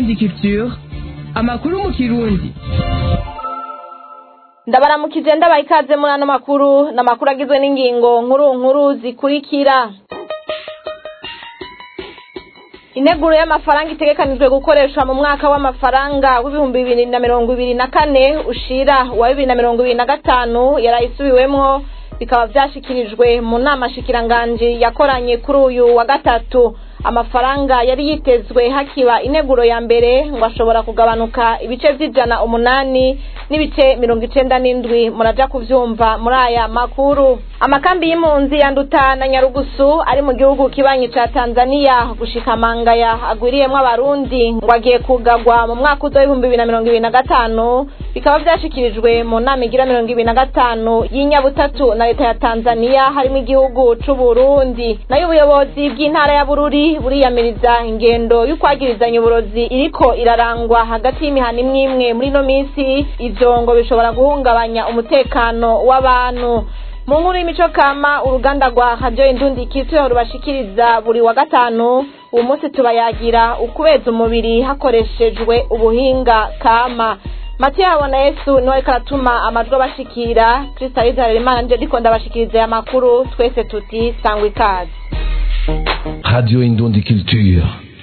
indundi culture amakuru mu kirundi ndabaramukije ndabaha ikaze muri ano makuru ni amakuru agizwe n'ingingo nkuru nkuru zikurikira integuro y'amafaranga itegekanijwe gukoreshwa mu mwaka w'amafaranga w'ibihumbi bibiri na mirongo ibiri na kane ushira wa bibiri na mirongo ibiri na gatanu yarayisubiwemwo bikaba vyashikirijwe mu nama shikiranganji yakoranye kuri uyu wa gatatu amafaranga yari yitezwe hakiba integuro ya mbere ngo ashobora kugabanuka ibice vy'ijana umunani n'ibice mirongo icenda n'indwi muraja kuvyumva muri aya makuru amakambi y'impunzi yanduta na nyarugusu ari mu gihugu kibanyi ca tanzania gushika mangaya agwiriyemwo abarundi ngo agiye kugagwa mu mwaka uza w'ibihumbi bibiri na mirongo ibiri na gatanu bikaba vyashikirijwe mu nama igira mirongo ibiri na gatanu y'inyabutatu na leta ya tanzania harimo igihugu c'uburundi nayo ubuyobozi bw'intara ya bururi buriyamiriza ingendo y'ukwagirizanya uburozi iriko irarangwa hagati y'imihana imwe imwe muri ino minsi ivyo ngo bishobora guhungabanya umutekano w'abantu mu nkuru y'imico kama uruganda rwa radiyo indundi kitweho rubashikiriza buri wa gatanu uwo munsi tubayagira ukubeza umubiri hakoreshejwe ubuhinga kama matiyo habona yesu niwe ariko aratuma amajwi abashikira kristo arizarira nje ndiko ndabashikiriza aya makuru twese tuti sangwa ikaze Radio Indundi Culture.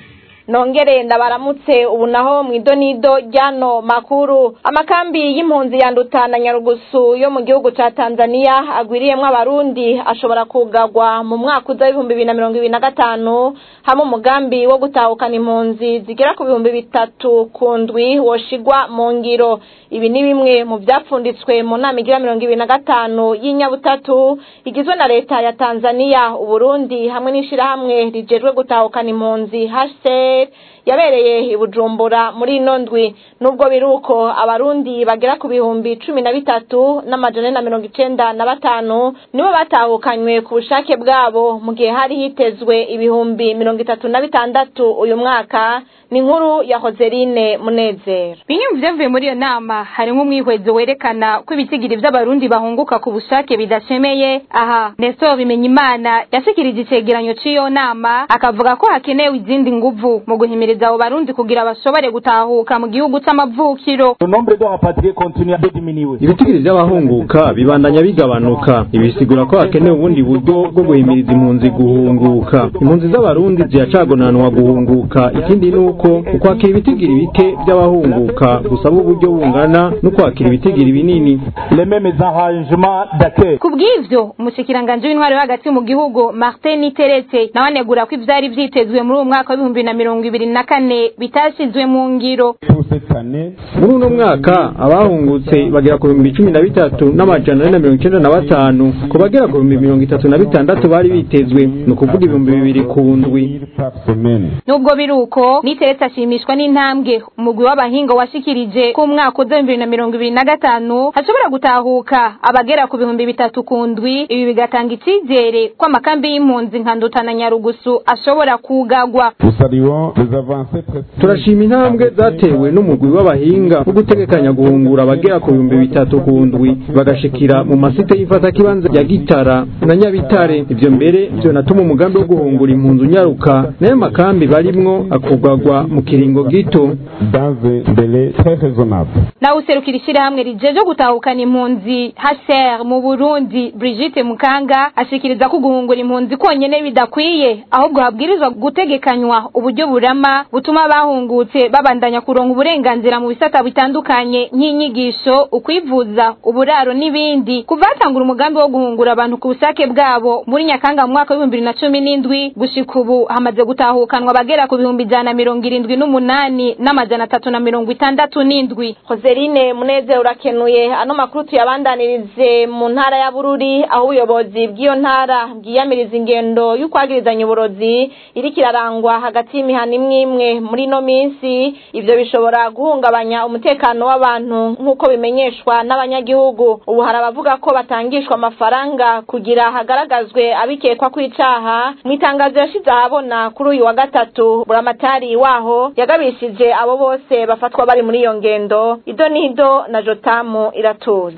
nongere ndabaramutse ubu naho mu idonido ryano makuru amakambi y'impunzi yanduta na nyarugusu yo mu gihugu ca tanzania agwiriyemwo abarundi ashobora kugagwa mu mwaka uza w'ibihumbi bibiri na mirongo ibiri na gatanu hamwe umugambi wo gutahukana impunzi zigera ku bihumbi bitatu ku ndwi woshigwa mu ngiro ibi ni bimwe mu vyapfunditswe mu nama igira mirongo ibiri na gatanu y'inyabutatu igizwe na leta ya tanzania uburundi hamwe n'ishirahamwe rijejwe gutahukana impunzi hcr yabereye i bujumbura muri ino ndwi nubwo biruko abarundi bagera ku bihumbi cumi na bitatu n'amajana na mirongo icenda na batanu nibo batahukanywe ku bushake bwabo mu gihe hari hitezwe ibihumbi mirongo itatu na bitandatu uyu mwaka ni inkuru ya hoserine munezero bimwe mu vyavuye muri iyo nama harimwo umwihwezo werekana ko ibitigiri vy'abarundi bahunguka ku bushake bidashemeye aha nestor bimenyimana yashikirije icegeranyo c'iyo nama akavuga ko hakenewe izindi nguvu mu guhimiriza abo barundi kugira bashobore gutahuka mu gihugu c'amavukiro Le nombre de rapatriés continue à diminuer. ibitigiri by'abahunguka bibandanya bigabanuka ibi bisigura ko hakenewe ubundi buryo bwo guhimiriza impunzi guhunguka impunzi z'abarundi ziracagonanwa guhunguka ikindi ni uko ukwakira ibitigiri bike by'abahunguka gusaba uburyo bungana no kwakira ibitigiri binini Les mêmes arrangements d'accueil. ku bw'ivyo umushikiranganji w'intwaro yo hagati mu gihugu martin niteretse nawe anegura ko ivyari vyitezwe muri uwo mwaka w'ibihumbi bibiri na mirongo ibiri na kane bitashizwe mu ngiro Pour cette année, muri uno mwaka abahungutse bagera ku bihumbi cumi na bitatu n'amajana ane na mirongo icenda na batanu ku bagera ku bihumbi mirongo itatu na bitandatu bari bitezwe ni ukuvuga ibihumbi bibiri ku ndwi mille par semaine. nubwo biri uko niteretse ashimishwa n'intambwe umugwi w'abahinga washikirije ko umwaka uza bibiri na mirongo ibiri na gatanu hashobora gutahuka abagera ku bihumbi bitatu ku ndwi ibi bigatanga icizere ko amakambi y'impunzi nka nduta na nyarugusu ashobora kugagwa Nous saluons les avancées précises. turashima intambwe zatewe n'umugwi w'abahinga wo gutegekanya guhungura abagera ku bihumbi bitatu ku ndwi bagashikira mu masite y'ifatakibanza ya gitara na nyabitare ivyo mbere vyonatuma umugambi wo guhungura impunzi unyaruka nayo makambi barimwo akugagwa mu kiringo gito dans un délai très raisonnable. nawe userukira ishyirahamwe rijeje gutahukana impunzi hcr mu burundi brigitte mukanga ashikiriza ko guhungura impunzi konyene bidakwiye ahubwo habwirizwa gutegekanywa uburyo burama butuma abahungutse babandanya kuronka uburenganzira mu bisata bitandukanye nk'inyigisho ukwivuza uburaro n'ibindi kuva hatangura umugambi wo guhungura abantu ku bushake bwabo muri nyakanga mu mwaka w'ibihumbi bibiri na cumi n'indwi gushika ubu hamaze gutahukanwa abagera ku bihumbi ijana na mirongo irindwi n'umunani n'amajana atatu na mirongo itandatu n'indwi hoserine munezero urakenuye ano makuru tuyabandanirize mu ntara ya bururi aho ubuyobozi bw'iyo ntara bwiyamiriza ingendo y'ukwagirizanya uburozi iriko irarangwa hagati y'imihana imwe imwe muri ino minsi ivyo bishobora guhungabanya umutekano w'abantu nk'uko bimenyeshwa n'abanyagihugu ubu hari abavuga ko batangishwa amafaranga kugira hagaragazwe abikekwa kw'icaha mu itangazo yashize ahabona kuri uyu wa gatatu buramatari waho yagabishije abo bose bafatwa bari muri iyo ngendo ido n'ido na jotamu iratuzi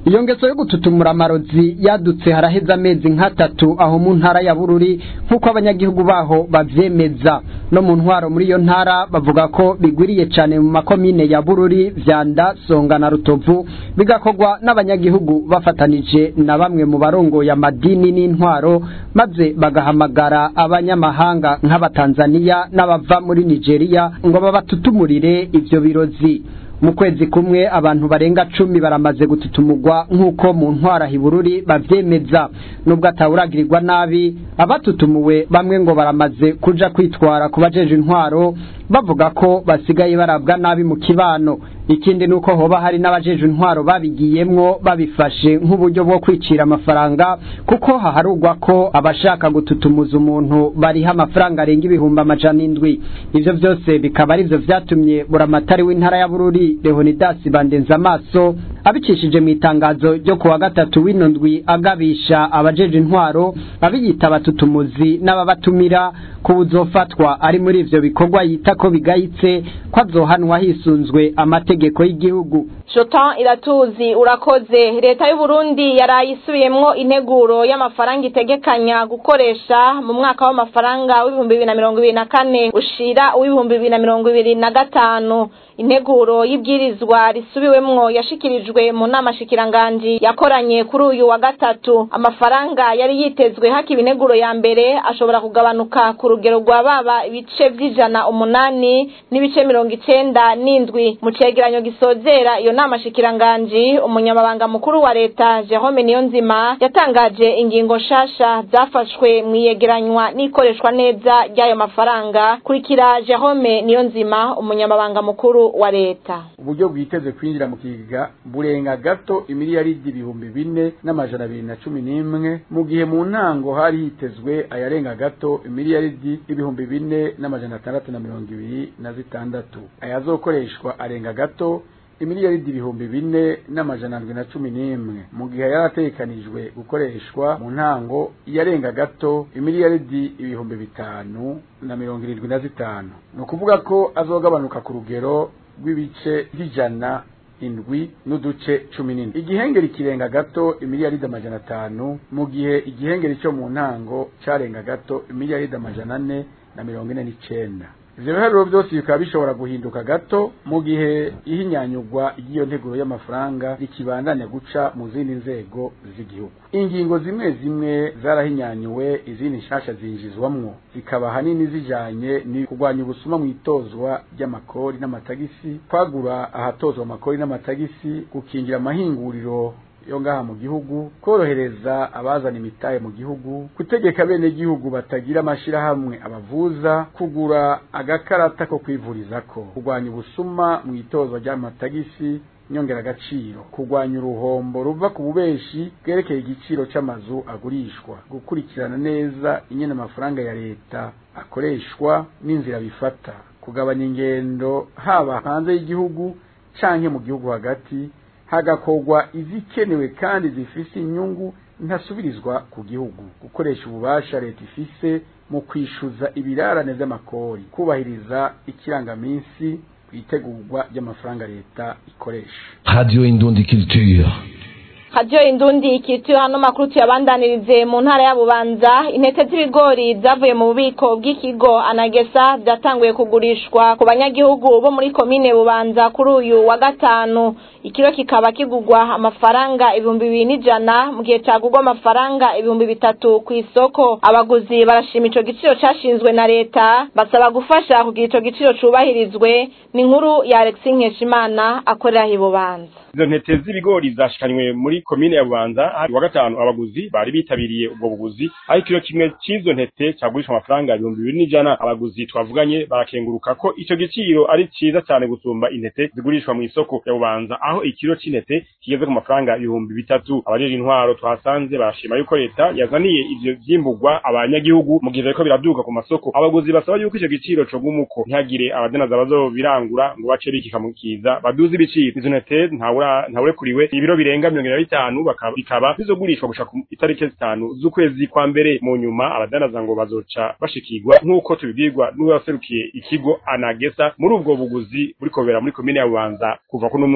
iyo ngeso yo gututumura amarozi yadutse haraheze amezi nk'atatu aho mu ntara ya bururi nk'uko abanyagihugu baho bavyemeza no mu ntwaro muri iyo ntara bavuga ko bigwiriye cane mu makomine ya bururi vyanda songa na rutovu bigakorwa n'abanyagihugu bafatanije na bamwe mu barongoye amadini n'intwaro maze bagahamagara abanyamahanga nk'abatanzaniya n'abava muri nigeria ngo babatutumurire ivyo birozi mu kwezi kumwe abantu barenga cumi baramaze gututumurwa nk'uko mu ntwara hibururi bavyemeza nubwo atawuragirirwa nabi abatutumuwe bamwe ngo baramaze kuja kwitwara ku bajeje intwaro bavuga ko basigaye barabwa nabi mu kibano ikindi nuko hoba hari n'abajeje intwaro babigiyemwo babifashe nk'uburyo bwo kwicira amafaranga kuko haharugwa ko abashaka gututumuza umuntu bariha amafaranga arenga ibihumbi amajana indwi ivyo vyose bikaba arivyo vyatumye buramatari w'intara ya bururi leonidas bandenza amaso abicishije mu itangazo ryo kuwa gatatu w'ino ndwi agabisha abajeje intwaro abiyita abatutumuzi n'ababatumira ko uzofatwa ari muri ivyo bikorwa yita ko bigayitse ko azohanwa hisunzwe amategeko y'igihugu Jotan iratuzi urakoze leta y'u Burundi yaraye isubiyemwo integuro y'amafaranga itegekanya gukoresha mu mwaka w'amafaranga w'ibihumbi bibiri na mirongo ibiri na kane ushira uw'ibihumbi bibiri na mirongo ibiri na gatanu integuro y'ibwirizwa risubiwemwo yashikirijwe mu nama shikiranganji yakoranye kuri uyu wa gatatu amafaranga yari yitezwe hakiba integuro ya mbere ashobora kugabanuka ku rugero rwa baba ibice vy'ijana umunani n'ibice mirongo icenda n'indwi mu cegeranyo gisozera iyo nama shikiranganji umunyamabanga mukuru wa leta Jerome Niyonzima yatangaje ingingo nshasha zafashwe mu iyegeranywa n'ikoreshwa neza ry'ayo mafaranga kurikira Jerome Niyonzima umunyamabanga mukuru wa leta uburyo bwiteze kwinjira mu kigega burenga gato imiliyaridi ibihumbi bine n'amajana abiri na cumi n'imwe mu gihe mu ntango hari hitezwe ayarenga gato imiliyaridi ibihumbi bine n'amajana atandatu na mirongo ibiri na zitandatu ayazokoreshwa arenga gato imiliyaridi ibihumbi bine n'amajana ndwi na cumi n'imwe mu gihe yari ategekanijwe gukoreshwa mu ntango yarenga gato imiliyaridi ibihumbi bitanu na mirongo irindwi na zitanu ni ukuvuga ko azogabanuka ku rugero rw'ibice by'ijana indwi n'uduce cumi n'indwi igihengeri kirenga gato imiliyaridi amajana atanu mu gihe igihengeri cyo mu ntango carenga gato imiliyaridi amajana ane na mirongo ine n'icenda ivyo biharuro byose bikaba bishobora guhinduka gato mu gihe ihinyanyurwa ry'iyo nteguro y'amafaranga rikibandanya guca mu zindi nzego z'igihugu ingingo zimwe zimwe zarahinyanyuwe izindi nshasha zinjizwamwo zikaba ahanini zijanye ni kurwanya ubusuma mu itozwa ry'amakori n'amatagisi kwagura ahatozwa amakori n'amatagisi gukingira amahinguriro yo ngaha mu gihugu korohereza abazana imitahe mu gihugu gutegeka bene gihugu batagira amashirahamwe abavuza kugura agakarata ko kwivurizako kurwanya ubusuma mu itozwa ry'amatagisi nyongeragaciro kurwanya uruhombo ruva ku bubeshi bwerekeye igiciro c'amazu agurishwa gukurikirana neza ingene amafaranga ya leta akoreshwa n'inzira bifata kugabanya ingendo haba hanze y'igihugu canke mu gihugu hagati hagakorwa izikenewe kandi zifise inyungu ntasubirizwa ku gihugu gukoresha ububasha leta ifise mu kwishuza ibirarane vy'amakori kubahiriza ikirangaminsi kwitegurwa ry'amafaranga leta ikoresha Radio Indundi Culture. Radio Indundi ikitiwe hano makuru tuyabandanirize mu ntara ya Bubanza intete z'ibigori zavuye mu bubiko bw'ikigo Anagesa byatanguye kugurishwa ku banyagihugu bo muri komine Bubanza kuri uyu wa gatanu ikiro kikaba kigugwa amafaranga ibihumbi bibiri n'ijana mu gihe cagugwa amafaranga ibihumbi bitatu ku isoko abaguzi barashima ico giciro cashinzwe na leta basaba gufasha kugira ico giciro cubahirizwe ni inkuru ya Alexis Nkeshimana akorera hi Bubanza izo ntete z'ibigori zashikanywe muri komine ya bubanza hari wa gatanu abaguzi bari bitabiriye ubwo buguzi aho ikiro kimwe c'izo ntete cagurishwa amafaranga ibihumbi bibiri n'ijana abaguzi twavuganye barakenguruka ko ico giciro ari ciza cane gusumba intete zigurishwa mu isoko ya bubanza aho ikiro c'intete kigeze ku mafaranga ibihumbi bitatu abajeje intwaro twasanze barashima yuko leta yazaniye ivyo vyimburwa abanyagihugu mu gihe bariko biraduka ku masoko abaguzi basaba yuko ico giciro cogumuko ntihagire abadanaza bazobirangura ngo bace bikikamukiza baduze ibiciro izo ntete ntawe ntawurekuriwe ibiro birenga mirongo ine na bitanu bikaba bizogurishwa gushika ku itariki zitanu z'ukwezi kwa mbere mu nyuma abadanaza ngo bazoca bashikirwa nk'uko tubibwirwa n'uwaserukiye ikigo anagesa muri ubwo buguzi buri kobera muri komine ya bubanza kuva kuno munsi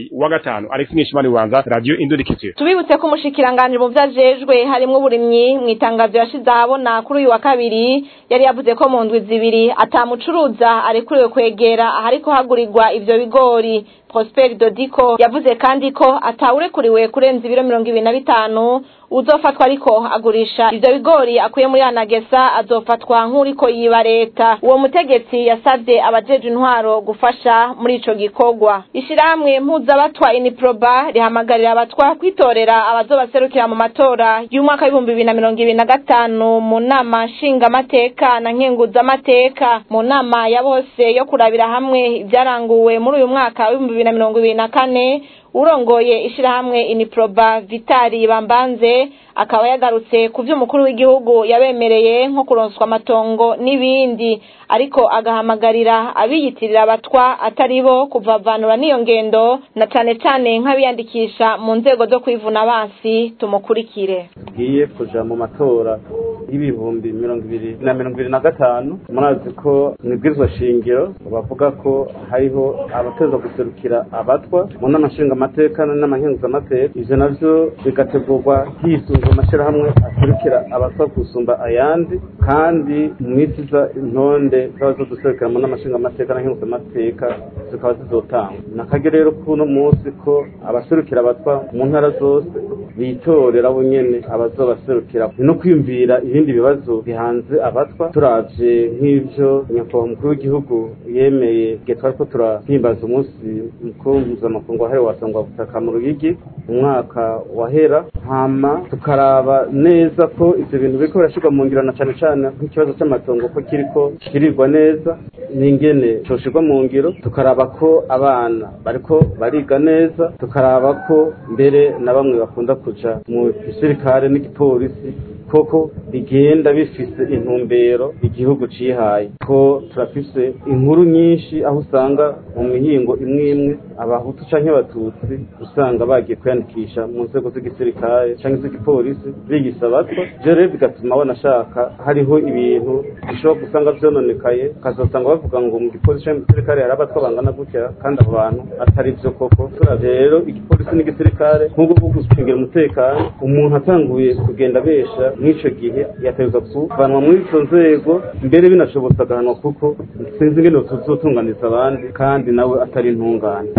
munsi wa gatanu Alex Nishimani Wanza Radio Indurikitiro tubibutse ko umushikiranganje mu vyajejwe harimwo uburimyi mu itangazo yashize ahabona kuri uyu wa kabiri yari yavuze ko mu ndwi zibiri atamucuruza arekuriwe kwegera ahariko hagurirwa ivyo bigori Prosper Dodiko yavuze kandi ko atawurekuriwe kurenza ibiro mirongo ibiri na bitanu uzofatwa ariko agurisha ivyo bigori akuye muri anagesa azofatwa nk'uriko yiba leta uwo mutegetsi yasavye abajeje intwaro gufasha muri ico gikorwa ishirahamwe mpuzabatwa iniproba rihamagarira abatwa kwitorera abazobaserukira mu matora y'umwaka w'ibihumbi bibiri na mirongo ibiri na gatanu mu nama nshingamateka na nkenguzamateka mu nama ya bose yo kurabira hamwe ivyaranguwe muri uyu mwaka w'ibihumbi bibiri na mirongo ibiri na kane urongoye ishirahamwe iniproba vitali bambanze akaba yagarutse ku vy'umukuru w'igihugu yabemereye nko kuronswa amatongo n'ibindi ariko agahamagarira abiyitirira abatwa atari bo kuvavanura n'iyo ngendo na cane cane nk'abiyandikisha mu nzego zo kwivuna abansi tumukurikire tugiye kuja mu matora y'ibihumbi mirongo ibiri na mirongo ibiri na gatanu murazi ko mwibwirizwa shingiro bavuga ko hariho abateza guserukira abatwa mu nama nshingamateka n'amankenguzamateka ivyo navyo bigategurwa hisunzwe amashirahamwe aserukira abatwa gusumba ayandi kandi mu minsi iza intonde zaba zoduserukira mu nama nshingamateka n'amankenguzamateka zikaba zizotangwa nakage rero kuno munsi ko abaserukira abatwa mu ntara zose bitorera bo nyene abazobaserukira no kwiyumvira ibindi bibazo bihanze abatwa turavye nk'ivyo nyakubahwa umukuru w'igihugu yemeye igihe twariko turahimbaza umunsi mukuru mpuzamakungu wahariwe wasangwa butaka mu ruyigi umwaka wahera hama tukaraba neza ko ivyo bintu biriko birashirwa mu ngiro na cane cane nk'ikibazo c'amatongo ko kiriko kirirwa neza n'ingene coshirwa mu ngiro tukaraba ko abana bariko bariga neza tukaraba ko mbere na bamwe bakunda kuja mu gisirikare n'igipolisi koko bigenda bifise intumbero igihugu cihaye ko turafise inkuru nyinshi aho usanga mu mihingo imwe imwe abahutu canke abatutsi usanga bagiye kwiyandikisha mu nzego z'igisirikare canke z'igipolisi bigisa abatwa ivyo rero bigatuma banashaka hariho ibintu bishobora gusanga vyononekaye ukazosanga bavuga ngo mu gipolisi canke mu gisirikare hari abatwa bangana gutya kandi abo bantu atari vyo koko turavye rero igipolisi n'igisirikare nk'ubwo bwo gucungira umutekano umuntu atanguye kugenda besha mw'ico gihe yategerezwa kuvanwa muri izo nzego mbere binashobotse agahanwa kuko sinzi ingene tuzotunganiza abandi kandi nawe atari intungane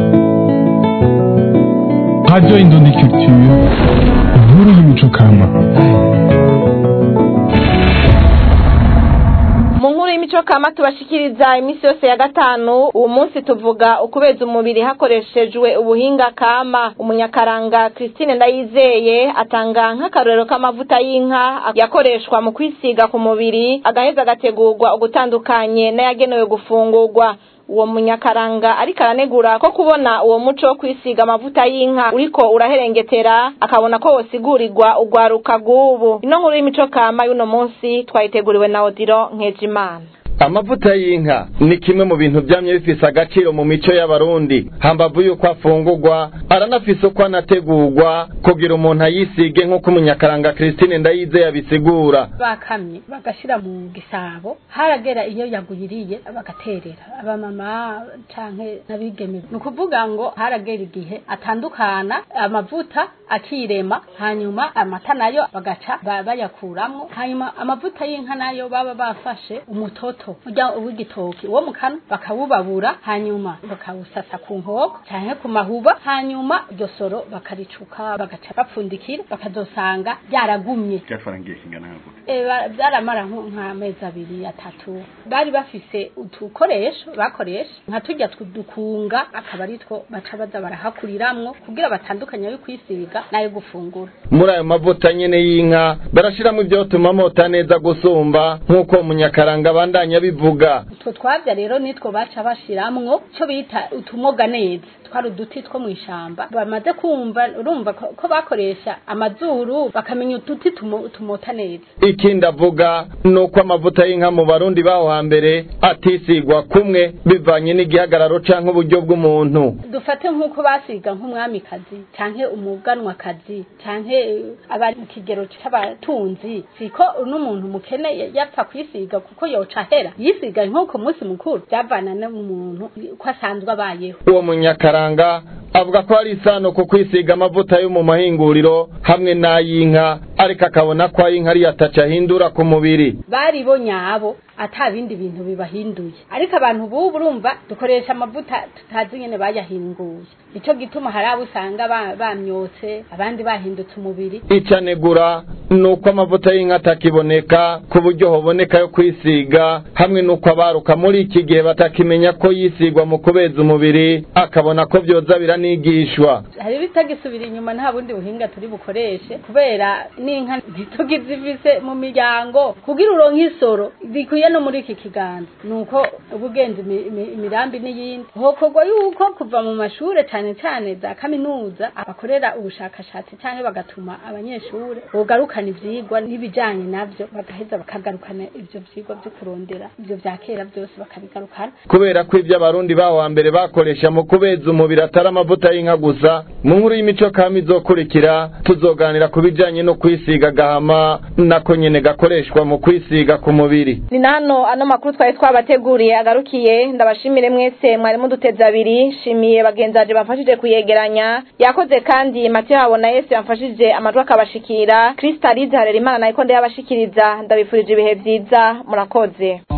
Radio Indundi Culture, inkuru y'imico kama. mu nkuru y'imico kama tubashikiriza iminsi yose ya gatanu uwo munsi tuvuga ukubeza umubiri hakoreshejwe ubuhinga kama umunyakaranga christine ndayizeye atanga nk'akarorero k'amavuta y'inka yakoreshwa mu kwisiga ku mubiri agaheza agategurwa ugutandukanye n'ayagenewe gufungurwa uwo munyakaranga ariko aranegura ko kubona uwo muco wo kwisiga amavuta y'inka uriko uraherengetera akabona ko wosigurirwa ugwaruka rw'ubu ino nkuru y'imico kama y'uno munsi twayiteguriwe na odiro nkejimana amavuta y'inka ni kimwe mu bintu byamye bifise agaciro mu mico y'abarundi hambavu yuko afungurwa aranafise uko anategurwa kugira umuntu ayisige nk'uko umunyakaranga christine ndayize yabisigura bakamye bagashira mu gisabo haragera iyo yagwiriye bagaterera abamama canke n'abigeme ni ukuvuga ngo haragera igihe atandukana amavuta akirema hanyuma amata nayo bagaca ba- bayakuramwo hanyuma amavuta y'inka nayo baba bafashe umutoto urya w'igitoki wo mu kanwa bakawubabura hanyuma bakawusasa ku nkoko canke ku mahuba hanyuma iryo soro bakaricuka bagaca bapfundikira bakazosanga ryaragumye byafarangiye kingana nka gute Eh, ba- byaramara nko- nk'amezi abiri atatu bari bafise udukoresho bakoresha nka turya tudukunga akaba ari two baca baza barahakuriramwo kugira batandukanye ayo kwisiga n'ayo gufungura muri ayo mavuta nyene y'inka barashiramo ivyotuma mota neza gusumba nk'uko umunyakaranga abandanya bivuga utwo twavya rero nitwo baca bashiramwo ico bita utumoga neza twari uduti two mw'ishamba bamaze kumva urumva ko ko bakoresha amazuru bakamenya uduti tumo- tumota neza ikindi avuga ni uko amavuta y'inka mu barundi baho hambere atisigwa kumwe bivanye n'igihagararo canke uburyo bw'umuntu dufate nk'uko basiga nk'umwamikazi canke umuganwakazi canke eh, abari mu kigero c'abatunzi siko n'umuntu mukene ya- yapfa kwisiga kuko yoca ahera yisiga nko ku munsi mukuru byavana n'umuntu ko asanzwe abayeho uwo munyakaranga avuga ko hari isano ku kwisiga amavuta yo mu mahinguriro hamwe n'ay'inka ariko akabona ko ay'inka ariyo ataca ahindura ku mubiri bari bo nyabo ata bindi bintu bibahinduye ariko abantu bubu urumva dukoresha amavuta tutazi nyene bayahinguye nico gituma hari abo usanga ba- bamyotse abandi bahindutse umubiri icanegura ni uko amavuta y'inka atakiboneka ku buryo hoboneka yo kwisiga hamwe n'uko abaruka muri iki gihe batakimenya ko yisigwa mu kubeza umubiri akabona ko vyoza biranigishwa hari bitagisubira inyuma nta bundi buhinga turi bukoreshe kubera n'inka ntitugizifise mu miryango kugira uronke isoro zikwiye no muri iki kiganza nuko ubugenzi imi- imi- imirambi n'iyindi hokorwa yuko kuva mu mashure cane cane za kaminuza abakorera ubushakashatsi canke bagatuma abanyeshure bogarukana ivyigwa n'ibijanye navyo bagaheza bakagarukana ivyo vyigwa vyo kurondera ivyo vya kera vyose bakabigarukana kubera ko ivyo abarundi baho hambere bakoresha mu kubeza umubiri atari amavuta y'inka gusa mu nkuru y'imico kama izokurikira tuzoganira ku bijanye no kwisiga gahama nako nyene gakoreshwa mu kwisiga ku mubiri ni na hano ano makuru twari twabateguriye agarukiye ndabashimire mwese mwari muduteze abiri shimiye bagenzaje bamfashije kuyegeranya yakoze kandi matiyo habona yesu yamfashije amajwi akabashikira krista alize harerimana nayiko ndayabashikiriza ndabifurije ibihe vyiza murakoze